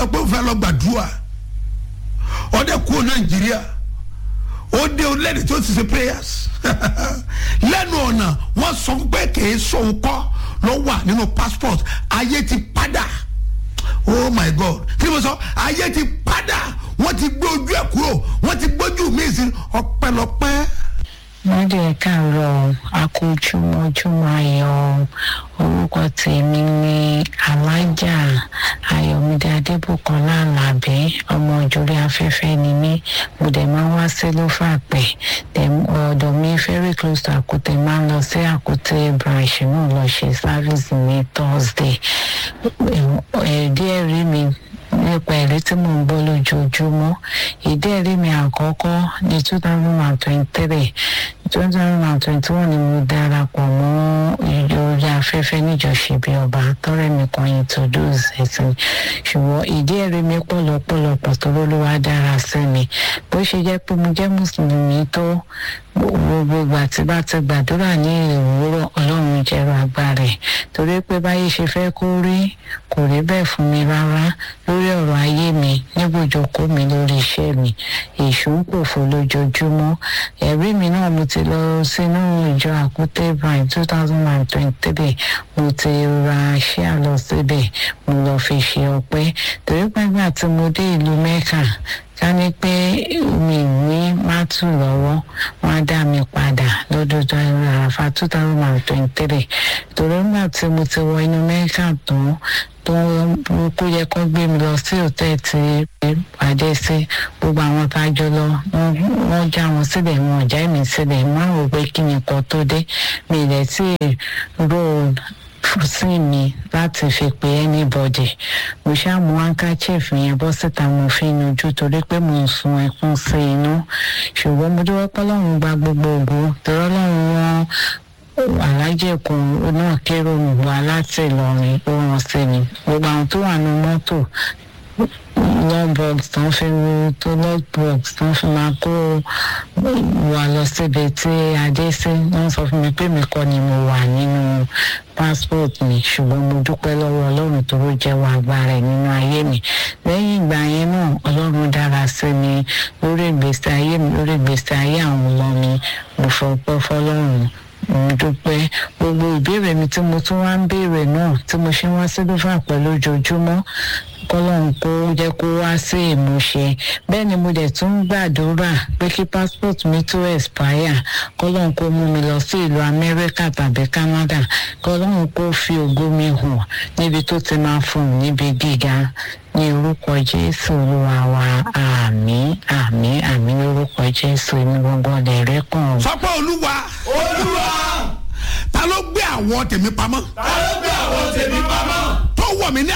sọ pé ó fẹ́ lọ gbàdúrà ọdẹ kúrò nàìjíríà ó dé orílẹ̀-èdè tó ti ṣe prayers lẹ́nu ọ̀nà wọ́n sọ pé kìí sóhun kọ́ ló wà nínú passport ayé ti padà oh my god kí ni mo sọ ayé ti padà wọ́n ti gbé ojú ẹ̀ kúrò wọ́n ti gbójú mi sí ọpẹ́lọpẹ́ wọ́n dẹ̀ káàárọ̀ akójúmọ́júmọ́ ayọ̀ orúkọ tèmi ní alájà ayọ̀mídé adébùkọ́lá alábí ọmọ ìjòrí afẹ́fẹ́ ni mí mo dẹ̀ máa ń wá sí lófàpẹ́ ọ̀dọ̀ mi very close to àkútẹ́ máa ń lọ sí àkútẹ́ branch náà lọ ṣe service ní thursday ẹ̀ẹ́dí ẹ̀rí mi nípa ẹ̀rí tí mò ń gbọ́ lójoojúmọ́ ìdí ẹ̀rí mi àkọ́kọ́ ní two thousand and twenty-three two thousand and twenty-one ni mo darapọ̀ mọ́ orí afẹ́fẹ́ níjọsìn bí ọba tọ́rẹ́ mi kan introduce ẹ̀sìn ṣùgbọ́n ìdí ẹ̀rí mi pọ̀lọpọ̀lọpọ̀ tó lólúwa dára sí mi bó ṣe jẹ́ pé mo jẹ́ mùsùlùmí tó gbogbo ìgbà tí bá ti gbàdúrà ní ìwúrọ̀ ọlọ́run jẹ́rọ agbára ẹ̀ torí pé báyé ṣe fẹ́ kó rí kò rí bẹ́ẹ̀ fún mi rárá lórí ọ̀rọ̀ ayé mi níbùjókòó mi lórí iṣẹ́ mi èṣù ń pòfo lójoojúmọ́ ẹ̀rí mi náà mo ti lọ sínú ìjọ àkútẹ́ brian two thousand and twenty-three mo ti ra ṣíà lọ síbẹ̀ mo lọ fi ṣe ọpẹ́ torí pé nígbà tí mo dé ìlú mẹ́kà ká ní pé mi ní mátù lọ́wọ́ wọ́n á dá mi padà lọ́dún tó ń ra àfa two thousand and twenty-three torí nígbà tí mo ti wọ inú mẹ́kà tán tó kó yẹ kó gbé mi lọ sí òtẹ́ẹ̀ tí pàdé sí gbogbo àwọn tá a jọ lọ wọ́n já wọn síbẹ̀ wọn ò já mi síbẹ̀ wọ́n rò pé kí ni nǹkan tó dé mi ì lẹ̀ tí road sí mi láti fi pe anybody mo ṣáà mú handkerchief yẹn bọ́ síta mo fi nujú torí pé mo ń sun ẹkún sí inú ṣùgbọ́n mo dúró pé ọlọ́run gba gbogbo ògo torí ọlọ́run wọn alájẹkùn náà kérò mi wá láti Ìlọrin ó ràn sí mi gbogbo àwọn tó wà ní mọ́tò lọ́bọ̀gs tán fi ru tó lọ́bọ̀gs tán fi máa kó wa lọ síbi tí adé sí wọ́n sọ fún mi pé mi kọ́ ni mo wà nínú passport mi ṣùgbọ́n mo dúpẹ́ lọ́wọ́ ọlọ́run tó ló jẹ́wọ́ agbára ẹ̀ nínú ayé mi lẹ́yìn ìgbà yẹn náà ọlọ́run dára sí mi lórí ìgbésí ayé mi lórí ìgbésí ayé àwọn ọmọ mi mo fọpẹ́ fọlọ́run mo dúpẹ́ gbogbo ìbéèrè mi tí mo tún wá ń béèrè náà tí mo ṣe wá sí lófà pẹ̀lú ojoojúmọ́ kọ́lọ́run kó jẹ́ kó wá sí ìmúṣẹ bẹ́ẹ̀ ni mo dẹ̀ tún ń gbàdúrà pé kí passport mi tó expire kọ́lọ́run kó mú mi lọ sí ìlú amẹ́ríkà tàbí canada kọ́lọ́run kó fi ògo mi hàn níbi tó ti máa fún un níbi gíga ní orúkọ jésù olúwa wa àmín àmín àmín lórúkọ jésù èmi gbọ́ngàn lè rí kàn. sọ pé olúwa olúwa ta ló gbé àwọn tèmi pamọ́ ta ló gbé àwọn tèmi pamọ́ tó wọ̀ mí ní